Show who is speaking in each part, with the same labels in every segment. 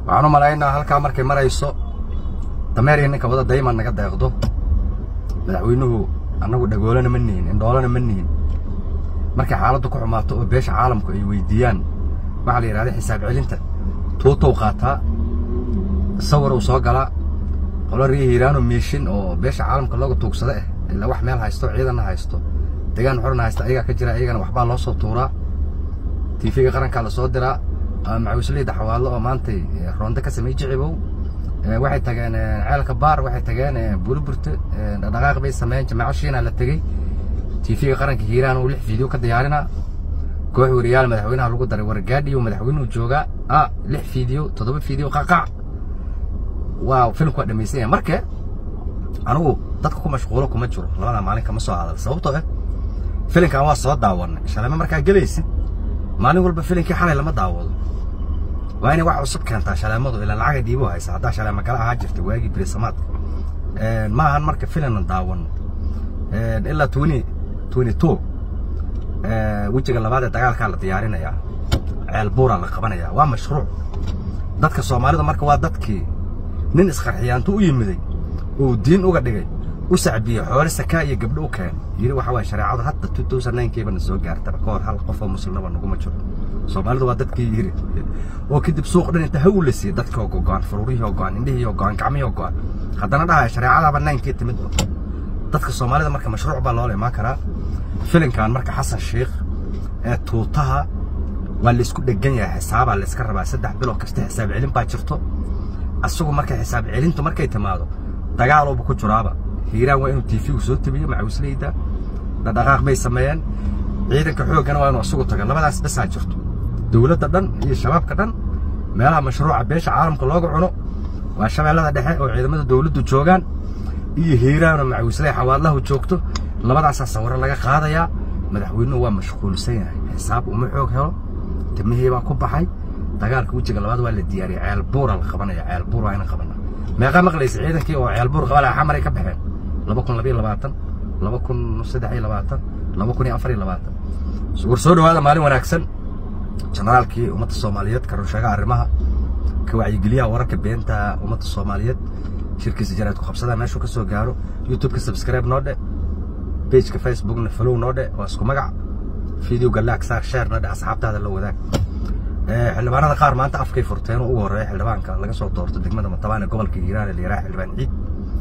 Speaker 1: waxaan u malaynaa halkaa markay marayso dameeriya ninka wada dayman naga deeqdo madaxweynuhu annagu dhagoolana ma nihin indhoolana ma nihin markay xaaladdu ku xumaato oo beesha caalamku ay weydiiyaan waxaa la yidhahda xisaab celinta tuutow qaataa sawir uu soo galaa qolo rii hiiraano miishin oo beesha caalamka looga tuugsada ah ilaa wax meel haysto ciidanna haysto degaan xorna haysta ayagaa ka jira ayagana waxbaa loo soo tuuraa tiifiga qarankaa la soo diraa macawisleyda xawaallo oo maantay roonda ka samey jicibow waxay tageen ceelka baar waxay tageen buliburte dhaqdhaqaaq bay sameeyeen jamaaco shiina la tegey tiifiga qaranka hiiraan uu lix fiideo ka diyaarinaa koox wariyaal madaxweynaha lagu daray wargaadhiyo madaxweynuhu joogaa ah lix fiideo toddoba fiideo qaqac waa filmku waa dhamaysan yahay marka anigu dadka ku mashquulo kuma jiro labada maalin kama soo hadal sababtoo ah filinkan waa soo daawanay shalame markaa gelaysid maalin walba filinkii xalay lama daawado waa inay wax cusub keentaa shaleemadu ilaa lacaga dhiibo haysa haddaa shaleema kala ahaa jirta waagii birisamaadka ma ahan marka filinna daawano ilaa twenty twenty two wejiga labaad ee dagaalkaa la diyaarinayaa ceel buuraa la qabanayaa waa mashruuc dadka soomaalida marka waa dadkii nin isqarxiyaantu u yimiday uu diin uga dhigay u sacbiyey xoole sakaa iyo gabdho u keen yiri waxa waye shareecadu hadda two thousand ninekiiba na soo gaartaba ka hor hal qof oo muslimaba naguma jiro soomaalidu waa dadkii yiri oo kadib suuq dhan inta haw la siiyey dadkii oo gogo'an faruurihii oo go'an indhihii oo go'an gacmihii oo go'an haddana dhahaya shareecadaaba naankii timid dadka soomaalida marka mashruuc baa loola imaan karaa filinkan marka xasan sheikh ee tuutaha waa laysku dhegan yahay xisaabaa layska rabaa saddex bilood kasta xisaab celin baa jirto asagu marka xisaab celintu markay timaado dagaalooba ku jiraaba hiiraan waa inuu tiifigu soo tebiyo macawisleyda dhaqdhaqaaq bay sameeyeen ciidanka xooggana waa inuu asugu tago labadaas basaa jirto dowladda dhan iyo shabaabka dhan meelaha mashruuca beesha caalamka looga cuno waa shabeellada dhexe oo ciidamada dowladdu joogaan iyo hiiraan oo macawisley xawaallahu joogto labadaasaa sawiro laga qaadayaa madaxweynuhu waa mashquulsan yahay xisaab uma xoog helo timihii baa ku baxay dagaalka wejiga labaad waa la diyaariyay ceel buura la qabanaya ceel buur waa inaan qabana meeqaa maqlaysa ciidankii oo ceel buur qabalaya xamaray ka baxeen laba kun labayo labaatan laba kun saddex iyo labaatan laba kun iyo afar iyo labaatan war soo dhawaada maalin wanaagsan generaalkii ummadda soomaaliyeed ka runsheega arrimaha ka wacyigeliyaha wararka beenta ummadda soomaaliyeed shirkiisa jaraad ku qabsada meeshuu ka soo gaaro youtube-ka subscribe noo dhe pageka facebookna follow noo dhe waa isku magac videoga laag saar share noo dhe asxaabtaada la wadaag xildhibaanada qaar maanta afkay furteen oo ugu horreeya xildhibaanka laga soo doorto degmada matabaan ee gobolka hiiraan ee la yidhaha xildhibaan ciid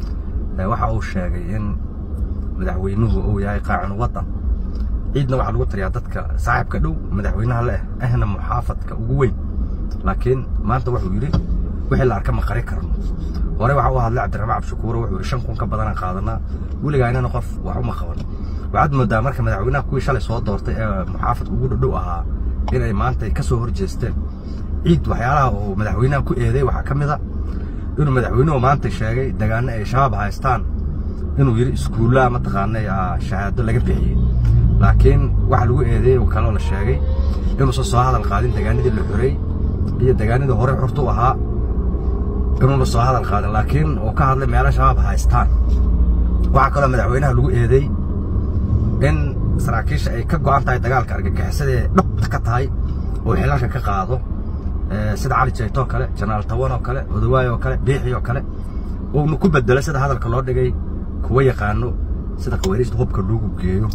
Speaker 1: waxa uu sheegay in madaxweynuhu uu yahay qaacin waddan ciidna waxaa lagu tiriyaa dadka saaxiibka dhow madaxweynaha leh ahna muxaafadka ugu weyn laakiin maanta wuxuu yidhi wixii la arka ma qari karno hore waxa uu hadlay cabdiraxmaan cabshakuuro wuxuu yidhi shan kun ka badanaan qaadanaa weligaa inana qof wax uma qaban waxaad moodaa marka madaxweynaha kuwii shalay soo doortay ee muxaafadka ugu dhadhow ahaa inay maanta ka soo hor jeesteen ciid waxyaalaha uu madaxweynaha ku eeday waxaa ka mid a inuu madaxweynuhu maanta sheegay degaano ay shabaab haystaan inuu yidhi iskuullaha mataqaanay shahaado laga bixiyey laakiin waxa lagu eedeeyey oo kaloo la sheegay inuusan soo hadal qaadin degaanadii la xorey iyo degaanadii hore xurtu ahaa inuuna soo hadal qaadin laakiin uu ka hadlay meelo shabaab haystaan waxaa kaloo madaxweynaha lagu eedeey in saraakiisha ay ka go'an tahay dagaalka argagixisadee dhabta ka tahay oo xilalka ka qaado sida cali jayto oo kale janaal tawan oo kale odawaay oo kale biixi oo kale uuna ku bedelo sida hadalka loo dhigay kuwa yaqaano sida khawaariijta hubka loogu geeyo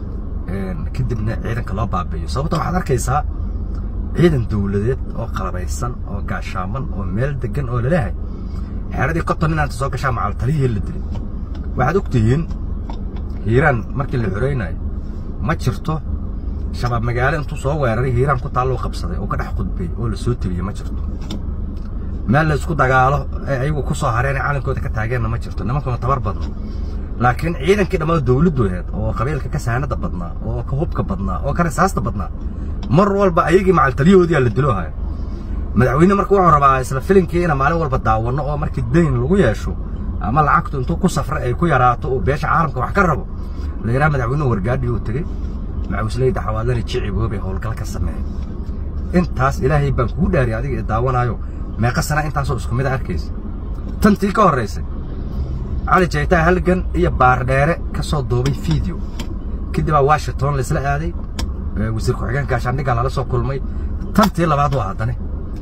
Speaker 1: kadibna ciidanka loo baabi'iyo sababta waxaad arkaysaa ciidan dowladeed oo qalabaysan oo gaashaaman oo meel degan oo laleeyahay xeeradii konton inaanta soo gashaa macal taliyihii la dilay waxaad og tihiin hiiraan markii la xoraynayo ma jirto shabaab magaalo intuu soo weeraray hiiraan ku taalloo qabsaday oo ka dhex qudbay oo la soo tebiyey ma jirto meel la isku dagaalo ee ayagu ku soo hareen ee calankooda ka taageenna ma jirto nimankuna tabar badno laakiin ciidankii dhammaan dowladoodeed oo qabiilka ka saanada badnaa oo ka hubka badnaa oo ka rasaasta badnaa mar walba ayagii macal taliyahoodiyaa la diloohaya madaxweyne marka wuxuu rabaa isla filinkii ina maalin walba daawanno oo markii dayn lagu yeesho ama lacagtu intuu ku safra ay ku yaraato oo beesha caalamka wax ka rabo la yidhaha madaxweynuhu wargaadhi uu tegey macawisleyda xawaalani jiciboobay howlgal ka sameeyey intaas ilaahay baan kugu dhaariyay adiga ee daawanaayo meeqa sana intaasoo isku mid a arkaysa tantii ka horraysay cali jaytaa halgan iyo baardheere ka soo duubay video kadibaa washington laisla aaday wasiir ku-xigeen gaashaandhiggaa lala soo kulmay tantii labaad waa haddane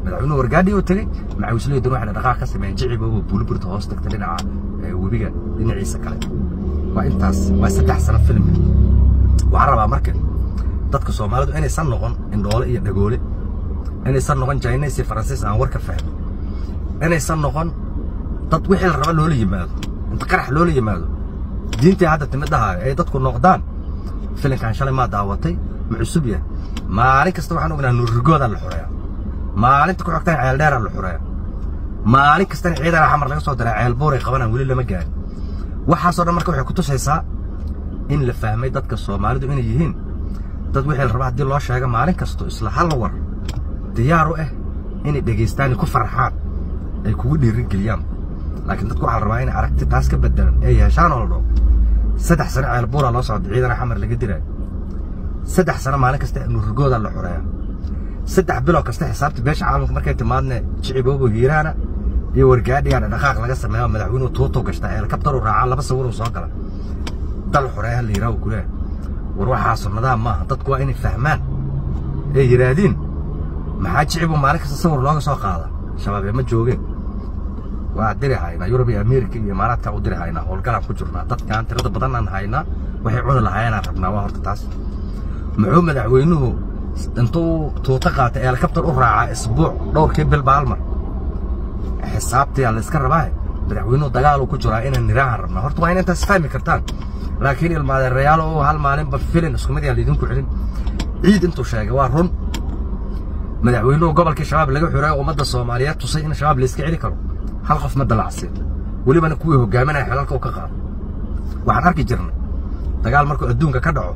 Speaker 1: madaxweynuhu wargaadhii uu tegey macawisleydan waxay dhaqaaq ka sameeyeen jicibooba buliburta hoos tagta dhinaca webiga dhinaciisa kale waa intaas waa saddex sano film waxaan rabaa marka dadka soomaalidu inaysan noqon indhoole iyo dhagoole inaysan noqon jines iyo faransiis aan warka fahmin inaysan noqon dad wixii la raba loola yimaado inta qarax loola yimaado diintii hadda timid dhahaayo ay dadku noqdaan filinkan shalay maa daawatay ma cusub yahay maalin kasta waxaan ognaha nuurrigoodaa la xureeya maalinta ku xogtaan ceeldheeraa la xureeya maalin kastana ciidana xamar laga soo diraa ceelbuuray qabanaan weli lama gaarin waxaasoo dhan marka waxay ku tusaysaa in la fahmay dadka soomaalidu inay yihiin dad wixii la raba haddii loo sheego maalin kasto isla hal war diyaar u ah inay dhegaystaani ku farxaan ay kugu dhiirin geliyaan laakiin dadku waxaa la rabaa inay aragti taas ka bedelan ee yeeshaan oo la dhaho saddex sano ceelbuuraa loo socda ciidana xamar laga diraayo saddex sano maalin kasta nuurrigoodaa la xureeya saddex bilow kasta xisaabta beesha caalamka markay timaadne jiciboobo hiiraana iyo wargaadhigaana dhaqaaq laga sameeya madaxweynuhu tuuto gashta helikabtaru raacaa laba sawiruu soo gala dal xureeya la yidhaha ku leeyahay war waxaa sunnadaha maaha dadku waa inay fahmaan ee yidhaahdiin maxaa jicibu maalin kasta sawir looga soo qaada shabaab ee ma joogeen waa diri haynaa yurub iyo ameerika iyo imaaraadkaan u diri haynaa howlgalaan ku jirnaa dadkaan tirada badanaan haynaa waxay cuni lahaayeenaan rabnaa waa horta taas muxuu madaxweynuhu intuu tuuto qaatay helikabtar u raacaa isbuuc dhowrkii bil baalmar xisaabtiyaa la iska rabaa madaxweynuhu dagaaluu ku jiraa inaan niraahan rabnaa horta waa in intaas fahmi kartaan laakiin ilmaadeerayaal oo hal maalinba filin isku mid yaan laydinku celin ciid intuu sheegay waa run madaxweynuhu gobolkii shabaab laga xureeyo ummadda soomaaliyeed tusay in shabaab la iska celi karo hal qof ma dalacsiin welibana kuwii hogaaminaya xelalka u ka qaado waxaan arki jirnay dagaal markuu adduunka ka dhaco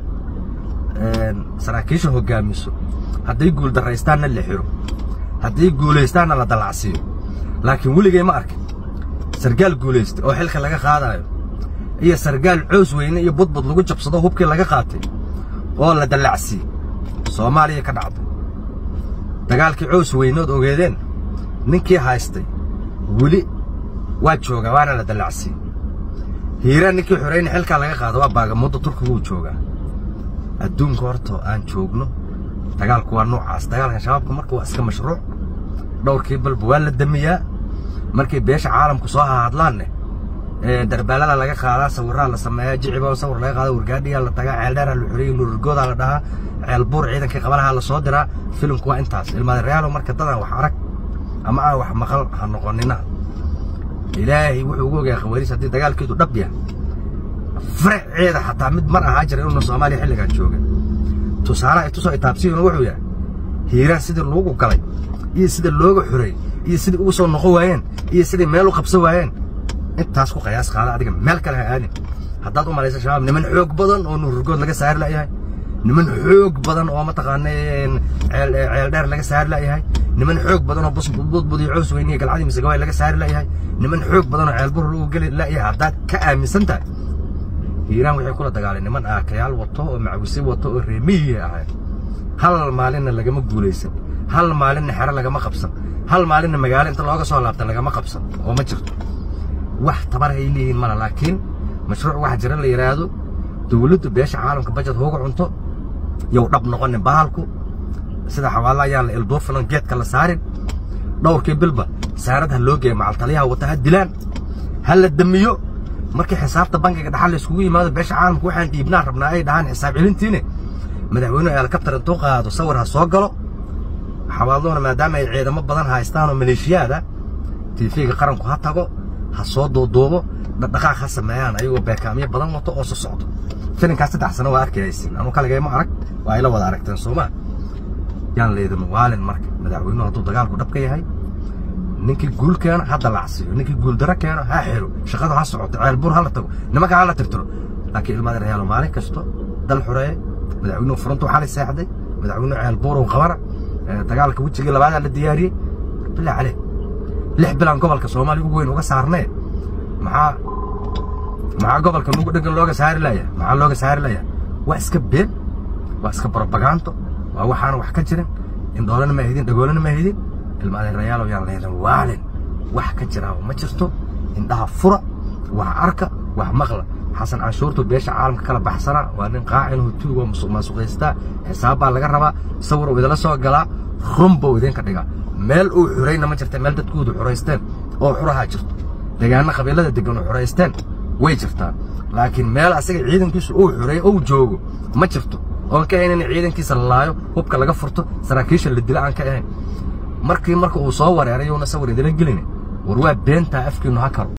Speaker 1: saraakiisha hogaamiso hadday guul darraystaanna la xiro hadday guulaystaanna la dalacsiiyo laakiin weligay ma arkin sargaal guulaystay oo xilka laga qaadayo iyo sargaal coos weyne iyo budbud lagu jabsado hubkii laga qaatay oo la dallacsiiyey soomaaliya ka dhacday dagaalkii coos weynood ogeedeen ninkii haystay weli waa joogaa waana la dallacsiiyey hiiraan ninkii xoreyna xilkaa laga qaado waa baagamuddo turkiguu joogaa adduunka horta aan joogno dagaalku waa noocaas dagaalkan shabaabka marka waa iska mashruuc dhowrkii balba waa la damiyaa markay beesha caalamku soo hahadlaanne darbaalada laga qaadaa sawirraa la sameeyaa jiciba sawir laga qaada wargaadhiyaa la tagaa ceeldheeraa la xoreyey nuurigoodaa la dhahaa ceelbuur ciidankii qabalahaa la soo diraa filimku waa intaas ilmaadareyaalo marka dadaan wax arag ama aan wax maqal ha noqonina ilaahay wuxuu ugu ogaa khawariis haddii dagaalkeedu dhab yahay faraceeda xataa mid mar ahaa jira inuuna soomaaliya xilligan jooga tusaalaha itusoo itaabsiyuna wuxuu yahay hiiraan sidii loogu galay iyo sida looga xoreey iyo sidii ugu soo noqon waayeen iyo sidii meel u qabsan waayeen intaas ku qayaas qaada adiga meel kale ha aadin haddaad u malaysa shabaab niman xoog badan oo nuurrigood laga saari la'yahay niman xoog badan oo mataqaana ceel dheer laga saari la'yahay niman xoog badan oo busbudbud iyo coos weyniya galcadii misagawaay laga saari la'yahay niman xoog badan oo ceelbur lagu geli la'yahay haddaad ka aaminsan tahay hiiraan waxay kula dagaaleen niman aakayaal wato oo macwisi wato oo reemiyi ahay hal maalinna lagama guulaysan hal maalinna xero lagama qabsan hal maalinna magaalo inta looga soo laabta lagama qabsan oo ma jirto wax tabar ay leeyihiin mala laakiin mashruuc waxa jira la yidhaahdo dowladdu beesha caalamka bajad hooga cunto yow dhab noqonin bahalku sida xawaala ayaan la ilduufilan geedka la saarin dhowrkii bilba saarad ha loo geeya macaltaliyaha wata ha dilaan ha la damiyo markii xisaabta bankiga dhaxal la iskugu yimaado beesha caalamka waxaan dhiibnaa rabnaa ay dhahaan xisaab celintiine madaxweynuhu helikabtar intuu qaado sawir ha soo galo xawaaladuna maadaama ay ciidamo badan haystaan oo maleeshiyaada tiifiga qaranku ha tago ha soo duuduubo dhaqdhaqaaq ha sameeyaan ayagoo beekaamyo badan wato oo soo socdo filinkaas saddex sano waa arkayaysin anu kaligayma arag waa ayla wada aragteen soomaa yaan leydin waalin marka madaxweynuhu hadduu dagaalku dhabka yahay ninkii guul keeno ha dalacsiiyo ninkii guul daro keeno ha xiro shaqadu ha socoto ceelbuur ha la tago nimanka ha la tirtiro laakiin ilmaada reyaalo maalin kasto dal xoreeye madaxweynuhu furuntuu xalay seexday madaxweynuhu ceelbuuruu qabana dagaalka wejigii labaadaa la diyaariyey bilaa caleh lix bilaan gobolka soomaaliya ugu weyn uga saarnee maxaa maxaa gobolka nugu dhegan looga saari laya maxaa looga saari laya waa iska been waa iska barobagaanto waa waxaana wax ka jirin indhoolana ma ahidin dhagoolana ma ahidin ilmaadeerayaalow yaan leedan waalin wax ka jiraa ma jirto indhaha fura wax arka wax maqla xasan canshuurtu beesha caalamka kala baxsana waa nin qaacin hutuugo musuq maasuqaystaa xisaab baa laga rabaa sawir uu idinla soo galaa run buu idinka dhigaa meel uu xurayna ma jirta meel dadkoodu xuraysteen oo xurahaa jirto deegaano qabiilada degan oo xuraysteen way jirtaa laakiin meel asaga ciidankiisu uu xuray ou joogo ma jirto oon ka ahayn in ciidankiisa la laayo hubka laga furto saraakiisha la dila aan ka ahayn markii marka uu soo wareeray yuuna sawir idila gelina war waa beentaa afkiinu ha karo